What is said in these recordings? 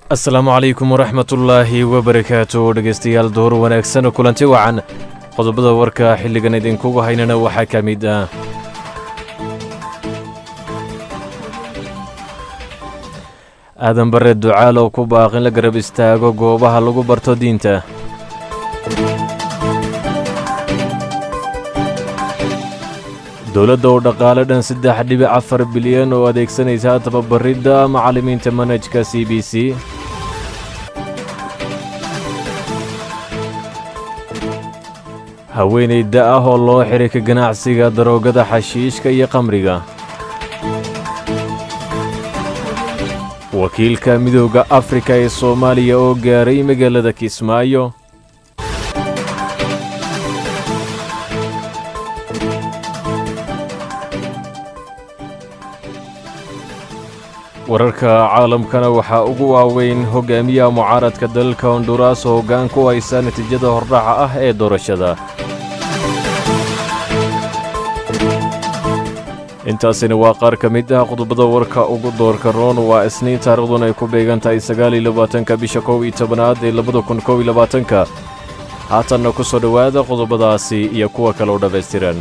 asalaamu calaykum waraxmatullaahi wabarakaatu dhegaystayaal door wanaagsan kulanti wacan qodobada warka xilligan idinkugu haynana waxaa ka mid ah aadan bare ducaal oo ku baaq in la garab istaago goobaha lagu barto diinta dowladda oo dhaqaale dhan saddex dhibic afar bilyan oo adeegsanaysa tababaridda macallimiinta manhajka c b c haweenay da ah oo loo xiray ka ganacsiga daroogada xashiishka iyo qamriga wakiilka midooda afrika ee soomaaliya oo gaaray magaalada kismaayo wararka caalamkana waxaa ugu waaweyn hogaamiyaha mucaaradka dalalka honduraas oo hoggaan ku haysa natiijada hordhaca ah ee doorashada intaasina waa qaar ka mid ah qodobada warka ugu doorka roon waa isniin taariikhduna ay ku beegan tahay sagaaliyo labaatanka bisha kow iyo tobanaad ee labada kun kow iyo labaatanka haatanna ku soo dhowaada qodobadaasi iyo kuwa kale oo dhammaystiran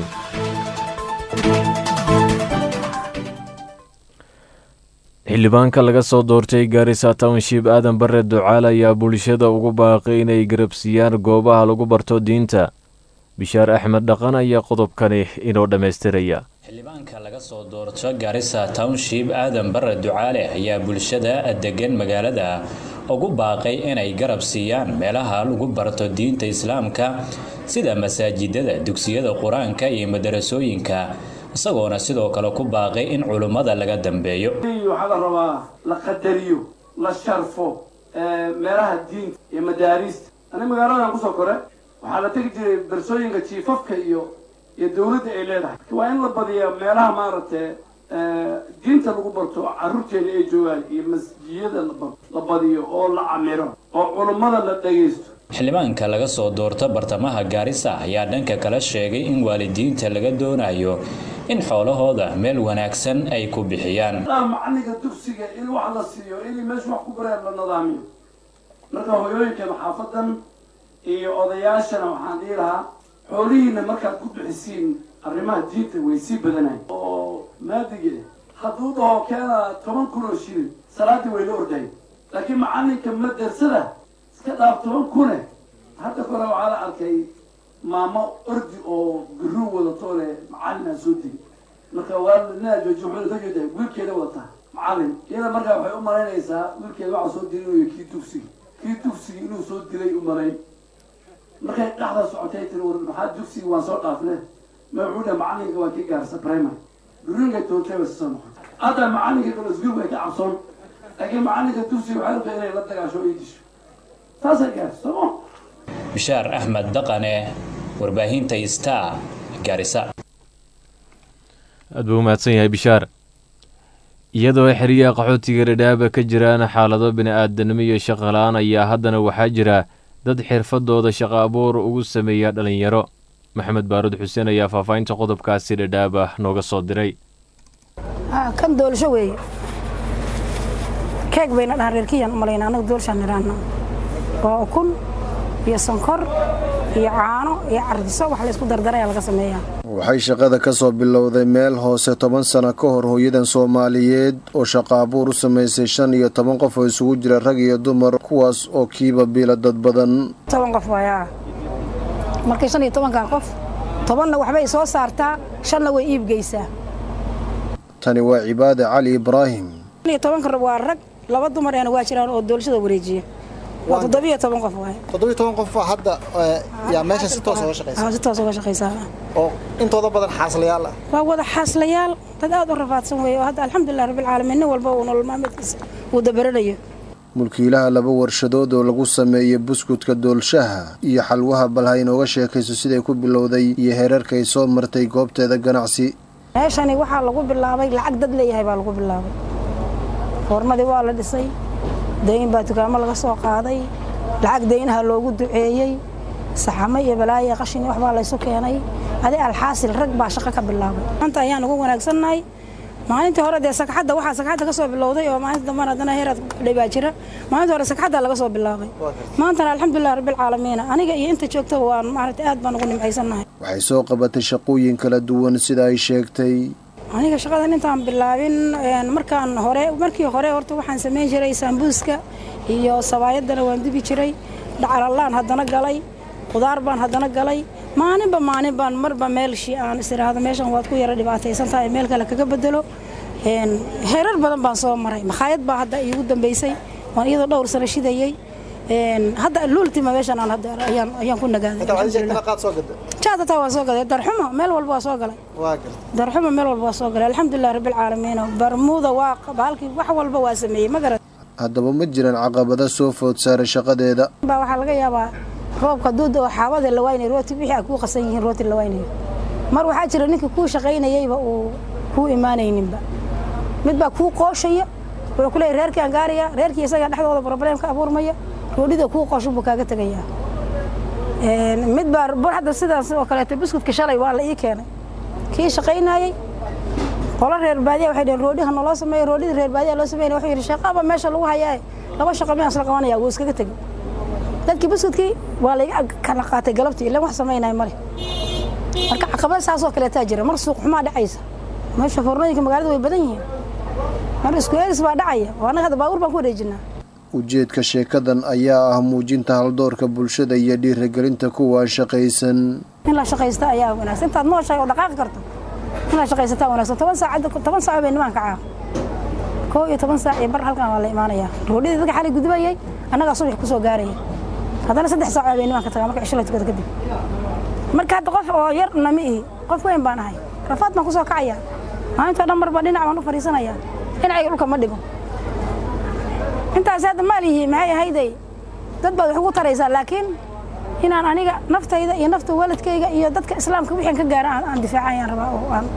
xildhibaanka laga soo doortay gaarisa township aadan bare ducaal ayaa bulshada ugu baaqay inay garabsiiyaan goobaha lagu barto diinta bishaar axmed dhaqan ayaa qodobkani inoo dhammaystiraya xildhibaanka laga soo doorto gaarisa township aadan bare ducaale ayaa bulshada degan magaalada ugu baaqay inay garab siiyaan meelaha lagu barto diinta islaamka sida masaajidada dugsiyada qur-aanka iyo madarasooyinka isagoona sidoo kale ku baaqay in culummada laga dambeeyo waxaa la rabaa la qadariyo la sharfo meelaha diinta iyo madaariista aniga magaaladan kusoo kore waxaa la tegi jiray bersooyinka jiifafka iyo iyo dawladda ay leedahay waa in la badiya meelaha maaragtay diinta lagu barto carruurteena ay joogaan iyo masjiyada la badiyo oo la camiro oo culummada la dhagaysto xildhibaanka laga soo doorto bartamaha gaarisa ayaa dhanka kale sheegay in waalidiinta laga doonayo in xoolahooda meel wanaagsan ay ku bixiyaan macallinka dugsiga in wax la siiyo inay meesha wax ku bareen la nidaamiyo marka hoyooyinkan xaafadan iyo odayaashana waxaan dhihi lahaa xoolihiina markaad ku bixisiin arrimaha diinta way sii badanayn oo maadige hadduu dhaho keena toban kun oo shilin salaaddii way la ordahay laakiin macallinka madersada iska dhaaf toban kune hadda kore waxaa la arkay maamo ordi oo biruu wadato le macallinaa soo degi marka waa ninaa jooji wuxuu ka jeeda wiilkeeda wadataa macallin iyada markaa waxay u malaynaysaa wiilkeeda waxaa soo dilinayo kii dugsiga kii dugsiga inuu soo dilay u malayn markay dhaxda socotay tiri war maxaa dugsiga waan soo dhaafne ma wuxuu dhaha macallinka waa kii gaarsa primary birooyinkay toontay bay soo noqotay hadda macallinka kale isguul way ka cabsoon laakiin macallinka dugsiga waxay rabtaa inay la dagaasho oo disho taasay gaarsa sooma bishaar axmed dhaqane warbaahinta star gaarisa aad buu umahadsan yahay bishaar iyadoo xeryaha qaxootiga dhadhaaba ka jiraan xaalado bini-aadanimo iyo shaqo la-aan ayaa haddana waxaa jira dad xirfadooda shaqo abuur ugu sameeya dhallinyaro maxamed baarud xuseen ayaa faahfaahinta qodobkaasi dhadhaaba nooga soo diray kan doolasho weeye keeg bayna dhahan reerkiyan u malayna annaga doolashaan nidhaahna waa ukun iyo sonkor iyo caano iyo cardiso wax laysku dardaraya laga sameeyaa waxay shaqada ka soo bilowday meel hoose toban sano ka hor hooyadan soomaaliyeed oo shaqo abuur u samaysay shan iyo toban qof oo isugu jira rag iyo dumar kuwaas oo kiiba biila dad badan toban qof waayaa markay shan iyo tobankaa qof tobanna waxbay soo saartaa shanna way iibgeysaa tani waa cibaade cali ibraahim shan iyo tobanka waa rag laba dumareena waa jiraan oo doolashada wareejiya waa toddobiyo toban qof waay toddobiyo toban qof hadda yaa meesha si toos uga shaqaysa si toos uga shaqaysaa oo intooda badan xaaslayaal ah waa wada xaaslayaal dad aad u rafaadsan weeye oo hadda alxamdulilah rabbilcaalamiin nin walba uu nolol maalmeedkiisa uu dabaranayo mulkiilaha laba warshadood oo lagu sameeyey buskudka doolshaha iyo xalwaha bal ha inooga sheekayso siday ku bilowday iyo heerarkay soo martay goobteeda ganacsi meeshani waxaa lagu bilaabay lacag dad leeyahay baa lagu bilaabay foormadii waa la dhisay dayn baa dukaamo laga soo qaaday lacag daynaha loogu duceeyey saxamo iyo balaayo qashin waxbaa laysu keenay adi alxaasil rag baa shaqo ka bilaabay maanta ayaan ugu wanaagsannahay maalintii hore dee sagxadda waxaa sagxadda ka soo bilowday oo maalinta dambana haddana heeraad kudhay baa jira maalinta hore sagxadda laga soo bilaabay maantana alxamdulilah rabbilcaalamiina aniga iyo inta joogtaba waan maaragtay aad baan ugu nimcaysannahay waxay soo qabatay shaqooyin kala duwan sida ay sheegtay aniga shaqadan intaan bilaabin markaan hore markii hore horta waxaan samayn jiray saambuuska iyo sabaayadana waan dubi jiray dhacalallaan haddana galay qudaar baan haddana galay maalinba maalin baan marba meelshii aan is idhaahdo meeshan waad ku yara dhibaataysan tahay meel kale kaga bedelo heerar badan baan soo maray makhaayad baa hadda iigu dambaysay waan iyadoo dhowr sano shidayey hadda luultima meeshan aan hadda ayaan ayaan ku nagaaday jaad hataa waan soo gaday darxumo meel walba waa soo galay darxumo meel walba waa soo galay alxamdulilah rabbilcaalamiin barmuuda waa halkii wax walba waa sameeyey ma garat haddaba ma jiraan caqabada soo food saaray shaqadeeda baa waxaa laga yaabaa roobka duuda oo xaabada la waynay rooti wixii ay kuu qasan yihiin rooti la waynayo mar waxaa jira ninkii kuu shaqaynayeyba uu kuu imaanayninba mid baa kuu qooshaya wuxuu ku leeyahy reerkii aan gaaraya reerkii isagaa dhexdooda problem ka abuurmaya roodhida kuu qooshan buu kaaga tegayaa mid baa bur hadda sidaas oo kaleeto buskudka shalay waa la ii keenay kii shaqaynayey qolo reer baadiya waxay dhaheen roodhiha naloo sameeyo roodhida reer baadiya loo sameynaya wuxuu yidhi shaqaba meesha lagu hayaaye laba shaqo miyaan isla qabanaya wuu iskaga tegey dadkii buskudkii waa layga kala qaatay galabtii ilan wax samaynaya male marka caqabada saasoo kaleetaa jira mar suuq xumaa dhacaysa meesha foornooyinka magaalada way badan yihiin mar isku eeris baa dhacaya oo annaga hadda baabuur baan ku wareejinaa ujeedka sheekadan ayaa ah muujinta haldoorka bulshada iyo dhiirigelinta kuwa shaqaysan in la shaqaysta ayaa wanaagsan intaad nooshahay oo dhaqaaqi karto in la shaqaysataa wanaagsan toban saac toban saac bay nimaan kacaa koo iyo toban saac iyo bar halkan waa la imaanayaa roodhidii dadka xalay gudubayay annagaa subax ku soo gaaraya haddana saddex saac bay nimaan ka tagaa marka cisho la tukada kadib marka hadda qof oo yar nami ihi qof weyn baan ahay rafaad baan ku soo kacaya maalintoo dhan marba dhinac baan u fadhiisanayaa dhinacayga dhulka ma dhigo intaas hadda maal yihiin maxay ahayday dad baad wax ugu taraysaa laakiin inaan aniga naftayda iyo nafta waladkayga iyo dadka islaamka wixii ka gaara aan difaacayaan rabaa oo aan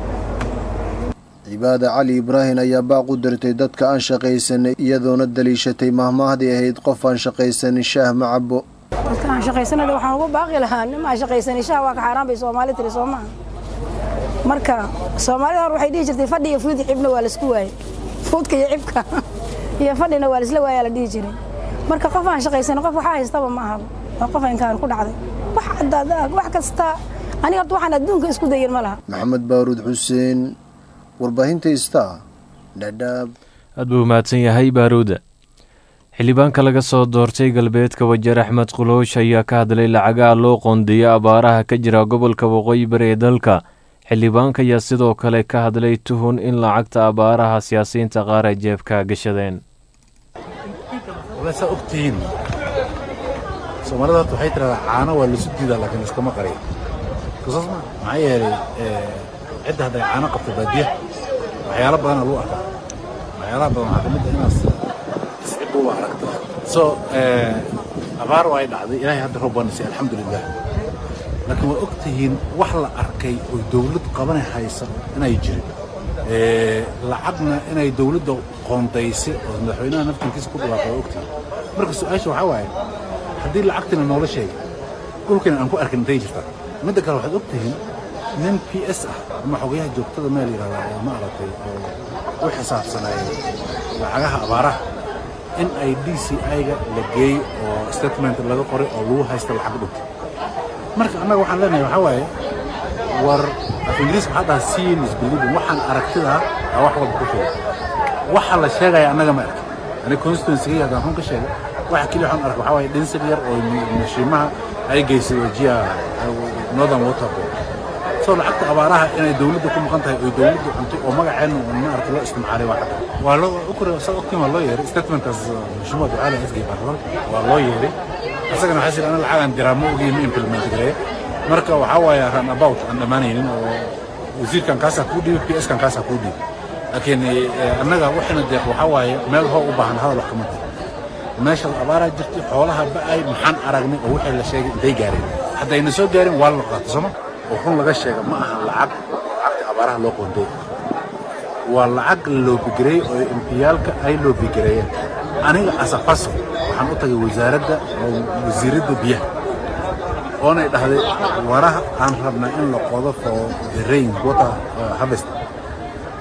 cibaada cali ibraahin ayaa baaq u dirtay dadka aan shaqaysanay iyadoona daliishatay mahmaahdii ahayd qof aan shaqaysanin shaah ma cabo dadka aan shaqaysanada waxaan ugu baaqi lahaa nim aan shaqaysanin shaah waa ka xaaraan bay soomaali tiri soo maaha marka soomaalida hor waxay dhihi jirtay fadhi iyo fuud cibna waa laisku waayey fuudka iyo cibka iyo fadhina waa laisla waayaa la dhihi jiray marka qof aan shaqaysanin qof waxaa haystaba ma ahaba waa qof inkaan ku dhacday wax kasta aniga horta waxaan adduunka isku dayin ma laha maxamed baaruud xuseen warbaahinta star dhadhaab aad buu mahadsan yahay baaruuda xildhibaanka laga soo doortay galbeedka wajeer axmed quloosh ayaa ka hadlay lacagaha loo qoondeeyo abaaraha ka jira gobolka waqooyi bari ee dalka xildhibaanka ayaa sidoo kale ka hadlay tuhun in lacagta abaaraha siyaasiyiinta qaar ay jeebka gashadeen saa ogtihiin soomaalida horta waxay tiradaa caano waa lasu diidaa laakiin iskama qariyo kasaas ma maxaa yeelay cidda hadday caano qabto baadiya waxyaalo badana lagu arkaa waxyaalaha badan waxaa kamid ah inaas iscibuba aragto so abaar waa ay dhacday ilaahay hadda roob baana siiyey alxamdulilah laakiin waa ogtihiin wax la arkay oo dawlad qabanay haysa inay jirin lacagna inay dawladda qoondaysay oo madaxweynaha naftankiisa ku dhawaaqay waa ogtihiin marka su-aasha waxaa waaye haddii lacagtina noola sheegay dhulkina aan ku arkin intay jirtaa midda kale waxaad ogtihiin nin p s ah ama xogayaha joogtada meel yidhahdaa oo ma aragtay oo u xisaabsanaya lacagaha abaaraha in ay d c i-ga la geeyo oo statement laga qoray oo lagu haysta lacag dhunta marka annaga waxaan leenahay waxaa waaye war af ingiriis waxaa dhaha seeing is believing waxaan aragtidaa aa wax walba ku filan waxa la sheegaya annaga ma arkin aniga constituency haddaan run ka sheegay waxa keliya waxaan arka waxaa waaye dhinsir yar oo mashiimaha ay geysay wajiha northern water board soo lacagta abaaraha inay dawladda ku maqan tahay oo dawladdu cuntay oo magaceenna oo maaragta loo istimcaalay waa cadda waa loo ukure saa ogtiin waa loo yeeray statementkaas mashmuuc ducaali asgay baarlamanka waa loo yeeray asagana waxaa jira ana lacagaan diraa ma ogiin ma implement gareeya marka waxaa waaye run about aan dhammaanaynin oo wasiirkan kaasaa kuu dhiibay p s kan kaasaa kuu dhiibay laakiin annaga waxayna deeq waxaa waaye meel hoo u baahan hadal wax kama tahay meesha abaaraa jirtay xoolaha ba'ay maxaan aragnay oo wixii la sheegay intay gaareen haddayna soo gaarin waa la qaato sooma oo run laga sheega ma aha lacag lacagta abaaraha loo qoonday waa lacag la loobigareeyey oo empiyaalka ay loobigareeyeen aniga asafaso waxaan u tagay wasaaradda wasiiradda biyaha oonay dhahday waraha aan rabnaa in la qodo for the rain water harvest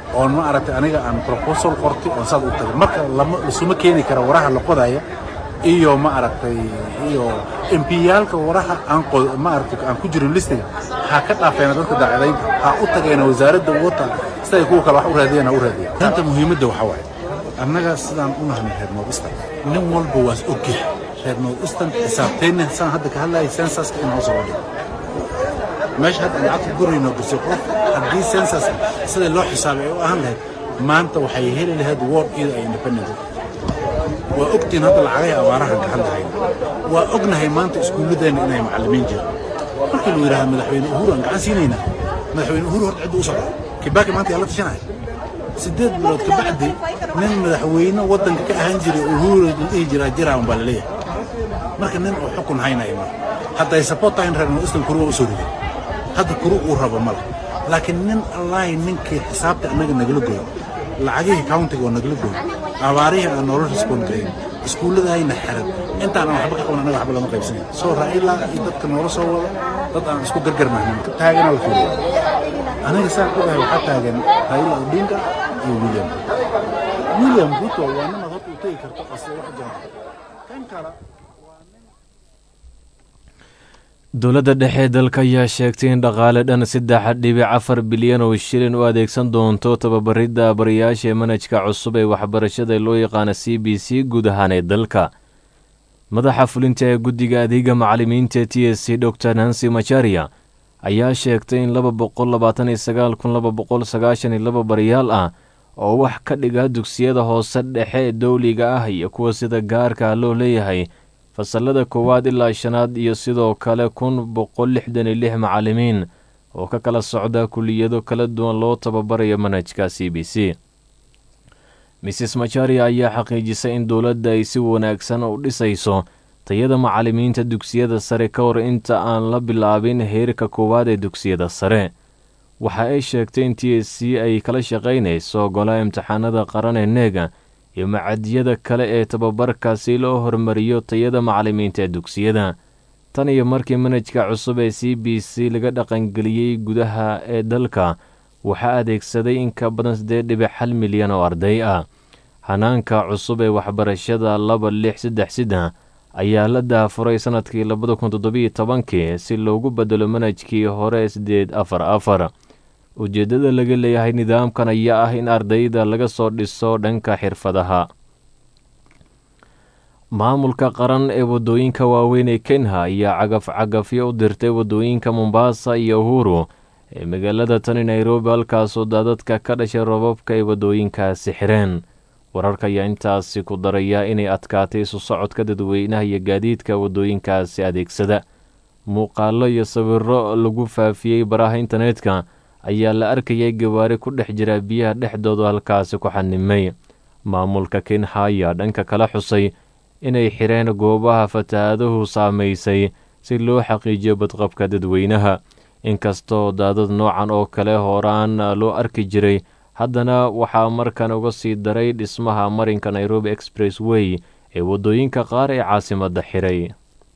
oon ma aragtay aniga aan proposal qortay oon saad u tagay marka lama isuma keeni kara waraha la qodaya iyo ma aragtay iyo empiyaalka waraha aan qod ma aragtay aan ku jirin listiga ha ka dhaafeena dadka daacadaynta ha u tageena wasaaradda water siday kuwa kale wax u raadiyaan ha u raadiyaan danta muhiimadda waxaa waaye annaga sidaan u nahnay reer north eastern nin walba waas ogyahay reer north eastern xisaabteenna saan hadda ka hadlayay sensaska in hoos loo dhigo meesha hadda aan lacagta gurayno gursi qof haddii sensas sida loo xisaabay ay u ahaan lahayd maanta waxay heli lahayd ward iyada ay independent waa ogtiin hadda lacagay abaarahan ka hadlahayna waa ognahay maanta iskuulladeenna inay macallimiin jiraan markii lagu yidhahda madaxweyne uhuru aan gacan siinaynaa madaxweyne uhuru horta cidda u socda kibaaki maanta yaa la tashanaya sideed bilood ka bacdi nin madaxweyne waddanka ka ahaan jiray uhuru la dhihi jiraa jiraa un baa laleeyahay marka nin oo xukun haynaya ma hadday support tahay reer northeastern kuruwa u soo riday hadda kuru uu rabo male laakiin nin allaahi ninkii xisaabta annaga nagala goyo lacagihii countiga oo nagala goyo abaarihii aan nolol respond garayn iskuulladahayna xiran intaan aan waxba ka qaban annaga waxba lama qaybsanayn soo raa'ila iyo dadka noola soo wado dad aan isku gargarnahnin taagana la fiiriyo aniga saan ogahay waxaa taagan raa'ila odinga iyo william william ruto waa nin aad horta u tegi karto asla wax jiraan kan kale dowladda dhexe dalka ayaa sheegtay in dhaqaale dhan saddex dhibic afar bilyan oo shilin u adeegsan doonto tababaridda barayaasha manhajka cusub ee waxbarashada loo yaqaana c b c guud ahaan ee dalka madaxa fulinta ee guddiga adeega macallimiinta t s c dor nancy macharia ayaa sheegtay in laba boqol labaatan iyo sagaal kun laba boqol sagaashan iyo laba barayaal ah oo wax ka dhiga dugsiyada hoose dhexe dowliga ah iyo kuwa sida gaarka loo leeyahay fasalada koowaad ilaa shanaad iyo sidoo kale kun boqol lixdan iyo lix macallimiin oo ka kala socda kuliyado kala duwan loo tababarayo manhajka c b c mrs macharia ayaa xaqiijisay in dowladda ay si wanaagsan u dhisayso tayada macallimiinta dugsiyada sare ka hor inta aan la bilaabin heerka koowaad ee dugsiyada sare waxa ay sheegtay in t s c ay kala shaqaynayso golaha imtixaanada qaran ee neega iyo macadyada kale ee tababarka si loo hormariyo tayada macallimiinta ee dugsiyada tan iyo markii manhajka cusub ee c b c laga dhaqangeliyey gudaha ee dalka waxaa adeegsaday in ka badan siddeed dhibic hal milyan oo arday ah hanaanka cusub ee waxbarashada laba lix saddex siddex ayaa la daafuray sannadkii labada kun toddobiyo tobankii si loogu bedelo manhajkii hore siddeed afar afar ujeeddada laga leeyahay nidaamkan ayaa ah in ardayda laga soo dhiso dhanka xirfadaha maamulka qaran ee waddooyinka waaweyn ee kenya ayaa cagaf cagafyo u dirtay waddooyinka mombasa iyo uhuru ee magaalada tani nairobi halkaasoo daadadka ka dhashay robabka ay waddooyinkaasi xireen wararka ayaa intaasi ku daraya inay adkaatay isu socodka dadweynaha iyo gaadiidka waddooyinkaasi adeegsada muuqaallo iyo sawirro lagu faafiyey baraha internetka ayaa la arkayay gawaari ku dhex jira biyaha dhexdooda halkaasi ku xanimay maamulka kenya ayaa dhanka kala xusay inay xireen goobaha fatahaaduhu saamaysay si loo xaqiijiyo badqabka dadweynaha inkastoo daadad noocan oo kale horaan loo arki jiray haddana waxaa markan uga sii daray dhismaha marinka nairobi express way ee waddooyinka qaar ee caasimadda xiray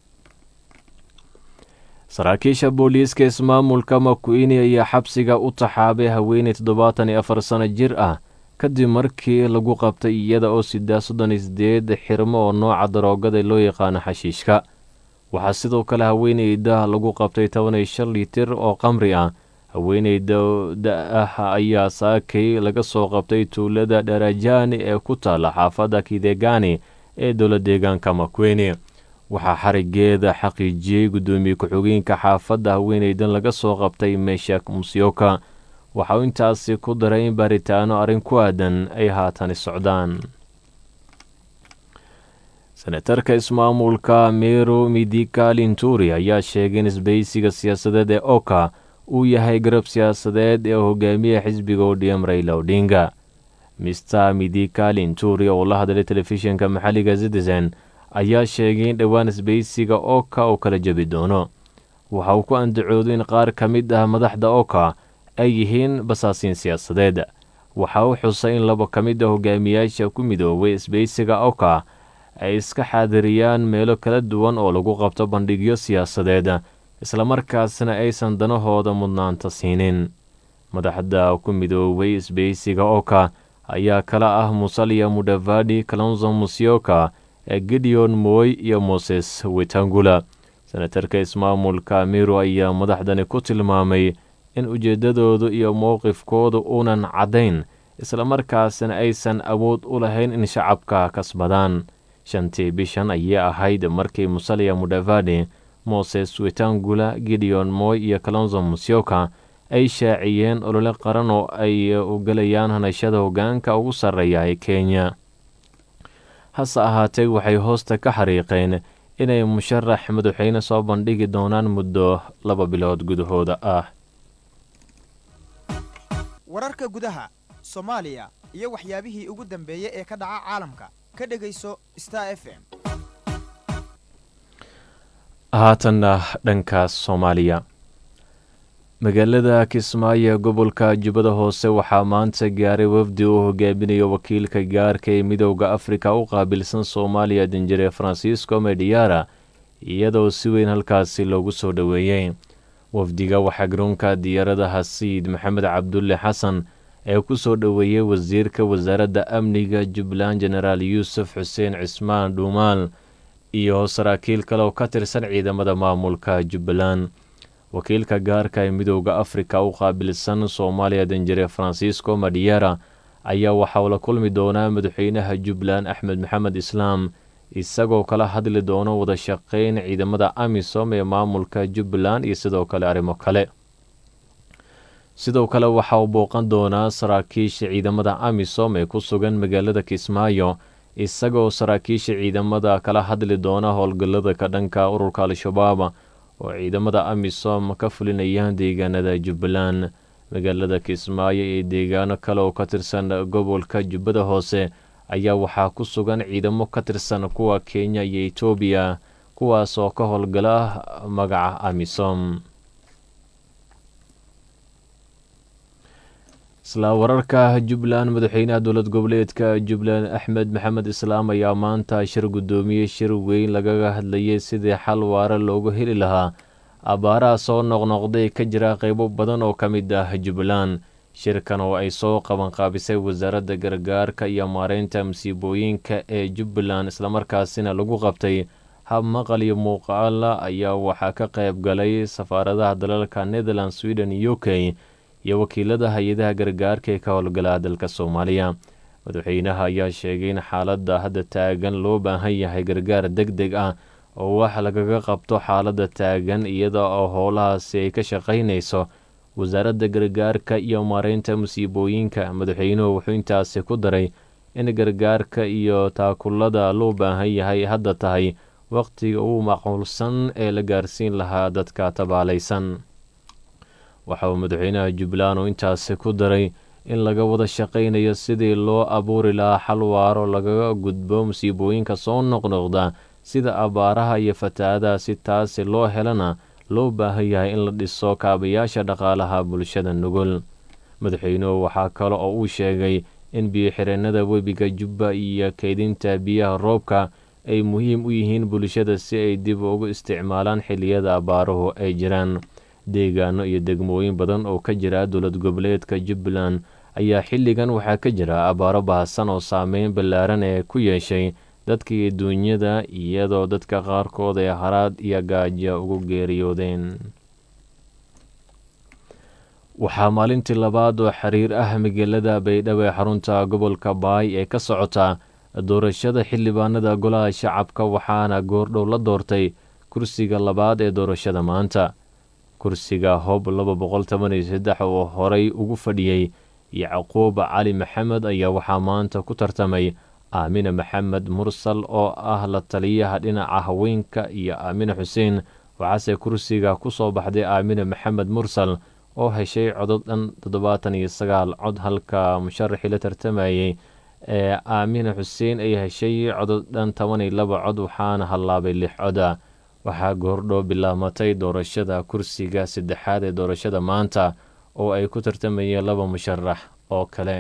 saraakiisha booliiska ismaamulka makuini ayaa xabsiga u taxaabay haweeney toddobaatan iyo afar sano jir ah kadib markii lagu qabtay iyada oo sidaa soddon iyo sideed xirmo oo nooca daroogada loo yaqaano xashiishka waxaa sidoo kale haweeneyda lagu qabtay toban iyo shan litir oo qamri ah haweeneyda da-ah ayaa saakay laga soo qabtay tuulada dharajani ee ku taala xaafadda kidegani ee dowla deegaanka makuini waxaa xarigeeda xaqiijiyey guddoomiye ku-xigeenka xaafadda haweeneydan laga soo qabtay meshak musyoka waxa uu intaasi ku daray in baaritaano arrin ku aadan ay haatani socdaan senatarka ismaamulka meru midika linturi ayaa sheegay in isbahaysiga siyaasadeed ee oka uu yahay garab siyaasadeed ee hogaamiya xisbiga odm raila odinga mister midika linturi oo la hadlay telefishinka maxalliga citizen ayaa sheegay in dhowaan isbahaysiga oka uu kala jebi doono waxa uu ku andacooday in qaar ka mid ah madaxda oka ay yihiin basaasiin siyaasadeed waxa uu xusay in laba ka mid a hogaamiyaasha ku midoobay isbahaysiga oka ay iska xaadiriyaan meelo kala duwan oo lagu qabto bandhigyo siyaasadeed islamarkaasna aysan danahooda mudnaanta siinin madaxda ku midoobay isbeysiga oka ayaa kala ah musalia mudavadi kalonzo musyoka gideon moy iyo moses wetangula senatarka ismaamulka miru ayaa madaxdani ku tilmaamay in ujeeddadoodu iyo mowqifkoodu uunan caddayn islamarkaasna aysan awood u lahayn in shacabka kasbadaan shantii bishan ayay ahayd markii musalia mudavadi moses wetangula gideon moy iyo kalonzo musyoka ay shaaciyeen olole qaran oo ay u gelayaan hanashada hoggaanka ugu sarreeya ee kenya hase ahaatee waxay hoosta ka xariiqeen inay musharax madaxweyne soo bandhigi doonaan muddo laba bilood gudahooda ah wararka gudaha soomaaliya iyo waxyaabihii ugu dambeeyey ee ka dhaca caalamka ka dhegayso star f m haatanna dhankaas soomaaliya magaalada kismaayo gobolka jubbada hoose waxaa maanta gaaray wafdi uu hogaaminayo wakiilka gaarka ee midowda afrika u qaabilsan soomaaliya danjire francisco mediara iyadoo si weyn halkaasi loogu soo dhoweeyey wafdiga waxaa garoonka diyaaradaha sayid maxamed cabdulle xasan ee ku soo dhoweeyey wasiirka wasaaradda amniga jubbaland jenaraal yuusuf xuseen cismaan dhuumaal iyo saraakiil kale oo ka tirsan ciidamada maamulka jubbaland wakiilka gaarka ee midowda afrika u qaabilsan soomaaliya danjire francisco madiera ayaa waxauu la kulmi doonaa madaxweynaha jubbaland axmed maxamed islaam isagoo kala hadli doono wada shaqeyn ciidamada amisom ee maamulka jubbaland iyo sidoo kale arrimo kale sidoo kale waxa uu booqan doonaa saraakiisha ciidamada amisom ee ku sugan magaalada kismaayo isagoo saraakiisha ciidamada kala hadli doona howlgallada ka dhanka ururka al-shabaab oo ciidamada amisom ka fulinayaan deegaanada jubbaland magaalada kismaayo iyo deegaano kale oo ka tirsan gobolka jubbada hoose ayaa waxaa ku sugan ciidamo ka tirsan kuwa kenya iyo etoobiya kuwaas oo ka howlgala magaca amisom isla wararka jubbaland madaxweynaha dowlad goboleedka jubbaland axmed maxamed islaam ayaa maanta shir guddoomiyey shir weyn lagaga hadlayay sidii xal waara loogu heli lahaa abbaaraha soo noqnoqday ka jira qeybo badan oo ka mid ah jubbaland shirkan oo ay soo qabanqaabisay wasaaradda gargaarka iyo maareynta masiibooyinka ee jubbaland islamarkaasina lagu qabtay hab maqal iyo muuqaala ayaa waxaa ka qayb galay safaaradaha dalalka netherland sweden u k iyo wakiilada hay-adaha gargaarka ee ka howlgala dalka soomaaliya madaxweynaha ayaa sheegay in xaaladda hadda taagan loo baahan yahay gargaar deg deg ah oo wax lagaga qabto xaaladda taagan iyada oo howlahaasi ay ka shaqaynayso wasaaradda gargaarka iyo maareynta musiibooyinka madaxweynuhu wuxuu intaasi ku daray in gargaarka iyo taakulada loo baahan yahay hadda tahay wakhtiga ugu macquulsan ee la gaarsiin lahaa dadka tabaalaysan waxa uu madaxweynaha jubbaland uu intaasi ku daray in laga wada shaqaynayo sidii loo abuuri lahaa xal waaro lagaga gudbo musiibooyinka soo noqnoqda sida abaaraha iyo fatahaadaha si taasi loo helana loo baahan yahay in la dhiso kaabayaasha dhaqaalaha bulshada nugul madaxweynuhu waxaa kale oo uu sheegay in biyo-xireennada webiga jubba iyo keydinta biyaha roobka ay muhiim u yihiin bulshada si ay dib ugu isticmaalaan xilliyada abaaruhu ay jiraan deegaano iyo degmooyin badan oo ka jira dowlad goboleedka jubbaland ayaa xilligan waxaa ka jira abaaro bahasan oo saameyn ballaaran ee ku yeeshay dadka iyo duunyada iyadoo dadka qaarkood ay haraad iyo gaajo ugu geeriyoodeen waxaa maalintii labaad oo xiriir ah magaalada baydhabo ee xarunta gobolka baay ee ka socota doorashada xildhibaanada golaha shacabka waxaana goordhow la doortay kursiga labaad ee doorashada maanta kursiga hob laba boqol toban iyo saddex oo horay ugu fadhiyey yacquub cali maxamed ayaa waxaa maanta ku tartamay aamine maxamed mursal oo ah la taliyaha dhinaca haweenka iyo aamine xuseen waxaase kursiga ku soo baxday aamine maxamed mursal oo heshay codod dhan toddobaatan iyo sagaal cod halka musharaxii la tartamayey ee aamine xuseen ay heshay codod dhan toban iyo laba cod waxaana hallaabay lix coda waxaa goordhow bilaamatay doorashada kursiga saddexaad ee doorashada maanta oo ay ku tartamayeen laba musharax oo kale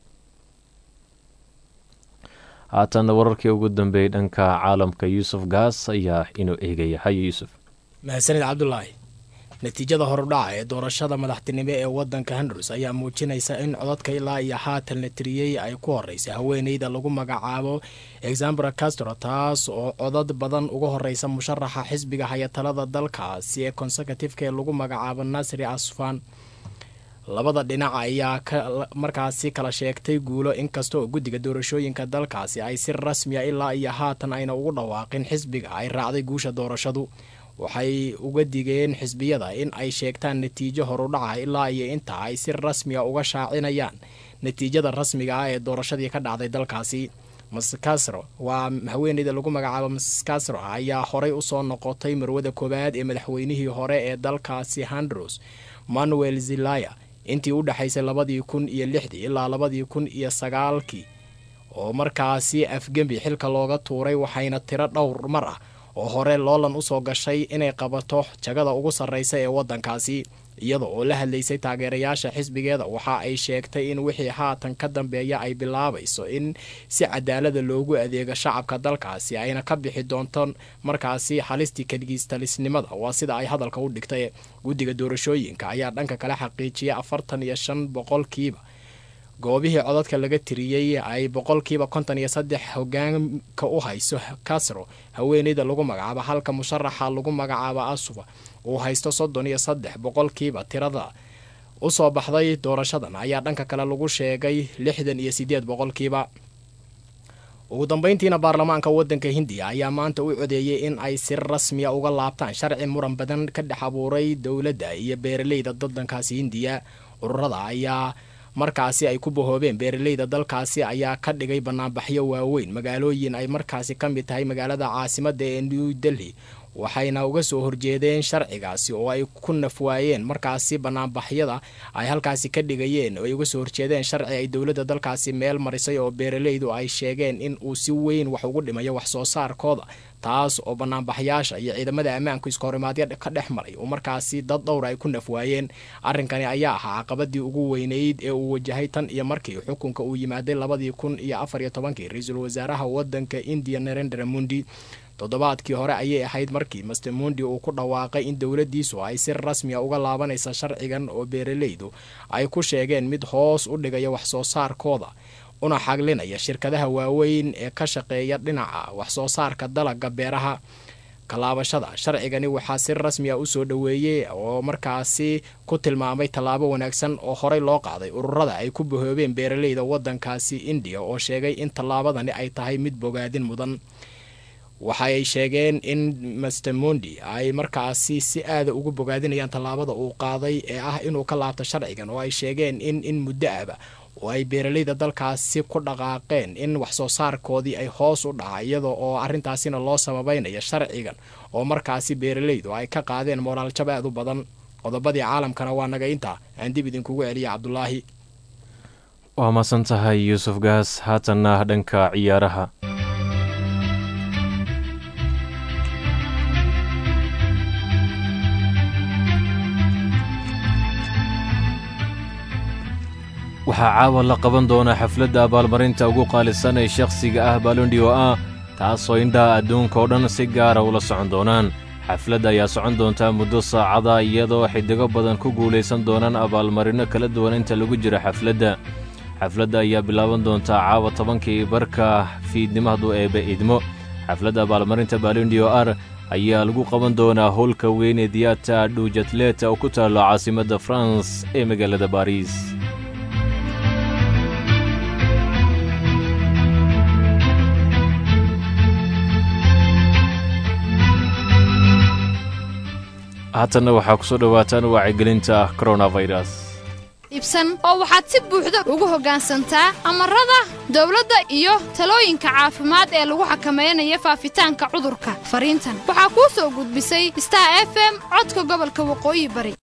haatana wararkii ugu dambeeyey dhanka caalamka yuusuf gaas ayaa inuu eegaya haye yuusuf mahadsanid cabdulaahi natiijada horudhaca ee doorashada madaxtinimo ee wadanka hondurs ayaa muujinaysa in codadka ilaa iyo haatan la tiriyey ay ku horeysay haweeneyda lagu magacaabo exambra castro taas oo codad badan uga horeysa musharaxa xisbiga hayatalada dalkaasi ee consecutiveka ee lagu magacaabo nasri asfan labada dhinac ayaa markaasi kala sheegtay guulo inkasta oo guddiga doorashooyinka dalkaasi ay si rasmiya ilaa iyo haatan ayna ugu dhawaaqin xisbiga ay raacday guusha doorashadu waxay uga digeen xisbiyada in ay sheegtaan natiijo horudhaca ilaa iyo inta ay si rasmiya uga shaacinayaan natiijada rasmiga ah ee doorashadii ka dhacday dalkaasi mascasro waa haweeneyda lagu magacaabo mascasro ayaa horey usoo noqotay marwada koowaad ee madaxweynihii hore ee dalkaasi handros manuel zelaya intii u dhexaysay labadii kun iyo lixdii ilaa labadii kun iyo sagaalkii oo markaasi afgembi xilka looga tuuray waxayna tiro dhowr mar ah oo hore loolan usoo gashay inay qabato jagada ugu sarreysa ee waddankaasi iyada oo la hadlaysay taageerayaasha xisbigeeda waxa ay sheegtay in wixii haatan ka dambeeya ay bilaabayso in si cadaalada loogu adeego shacabka dalkaasi ayna ka bixi doonto markaasi halistii kaligiistalisnimada waa sida ay hadalka u dhigtay guddiga doorashooyinka ayaa dhanka kale xaqiijiyay afartan iyo shan boqolkiiba goobihii codadka laga tiriyey ay boqolkiiba konton iyo saddex hogaanka u hayso casro haweeneyda lagu magacaabo halka musharaxa lagu magacaabo asufa uu haysto soddon iyo saddex boqolkiiba tirada usoo baxday doorashadan ayaa dhanka kale lagu sheegay lixdan iyo sideed boqolkiiba ugu dambeyntiina baarlamaanka wadanka hindiya ayaa maanta u codeeyey in ay si rasmiya uga laabtaan sharci muran badan ka dhex abuuray dowladda iyo beeraleyda dadankaasi hindiya ururada ayaa markaasi ay ku bahoobeen beeraleyda dalkaasi ayaa ka dhigay banaanbaxyo waaweyn magaalooyin ay markaasi ka mid tahay magaalada caasimada ee new delhi waxayna uga soo horjeedeen sharcigaasi oo ay ku nafwaayeen markaasi banaanbaxyada ay halkaasi ka dhigayeen oo ay uga soo horjeedeen sharci ay dowladda dalkaasi meel marisay oo beeraleydu ay sheegeen in uu si weyn wax ugu dhimayo wax soo saarkooda taas oo banaanbaxyaasha iyo ciidamada ammaanku iskahorimaadyo ka dhex maray oo markaasi dad dhowra ay ku nafwaayeen arrinkani ayaa ahaa caqabadii ugu weyneyd ee uu wajahay tan iyo markii xukunka uu yimaaday labadii kun iyo afar iyo tobankii ra-iisul wasaaraha wadanka indiya narendra mundi toddobaadkii hore ayay ahayd markii master mundi uu ku dhawaaqay in dowladdiisu ay si rasmiya uga laabanaysa sharcigan oo beeraleydu ay ku sheegeen mid hoos u dhigaya wax soo saarkooda una xaglinaya shirkadaha waaweyn ee ka shaqeeya dhinaca wax soo saarka dalagga beeraha kalaabashada sharcigani waxaa si rasmiya usoo dhoweeyey oo markaasi ku tilmaamay tallaabo wanaagsan oo horey loo qaaday ururada ay ku bahoobeen beeraleyda wadankaasi indiya oo sheegay in tallaabadani ay tahay mid bogaadin mudan waxa ay sheegeen in master mondi ay markaasi si aada ugu bogaadinayaan tallaabada uu qaaday ee ah inuu ka laabto sharcigan oo ay sheegeen in in muddo aba oo ay beeraleyda dalkaasi ku dhaqaaqeen in wax soo saarkoodii ay hoos u dhaca iyada oo arrintaasina loo sababeynaya sharcigan oo markaasi beeraleydu ay ka qaadeen moraaljab aad u badan qodobadii caalamkana waa naga intaa aan dib idinkugu celiya cabdulaahi waa masan tahay yuusuf gaas haatanna dhanka ciyaaraha waxaa caawa la qaban doonaa xafladda abaalmarinta ugu qaalisan ee shakhsiga ah baalondi oo ah taasoo indhaha adduunka oo dhan si gaara ula socon doonaan xafladda ayaa socon doontaa muddo saacada iyadoo xidigo badan ku guulaysan doonaan abaalmarinno kala duwan inta lagu jiro xafladda xafladda ayaa bilaaban doontaa caawa tobankii barka fiidnimo hadduu eebbe idmo xafladda abaalmarinta baalondi o ar ayaa lagu qaban doonaa howlka weyn ee diyaata dhuujatleta oo ku taallo caasimadda faranse ee magaalada baariis haatanna waxaa ku soo dhowaataan wacyigelinta koronafayras ibsan oo waxaad si buuxda ugu hoggaansantaa amarada dawladda iyo talooyinka caafimaad ee lagu xakamaynayo faafitaanka cudurka fariintan waxaa kuu soo gudbisay star f m codka gobolka waqooyi bari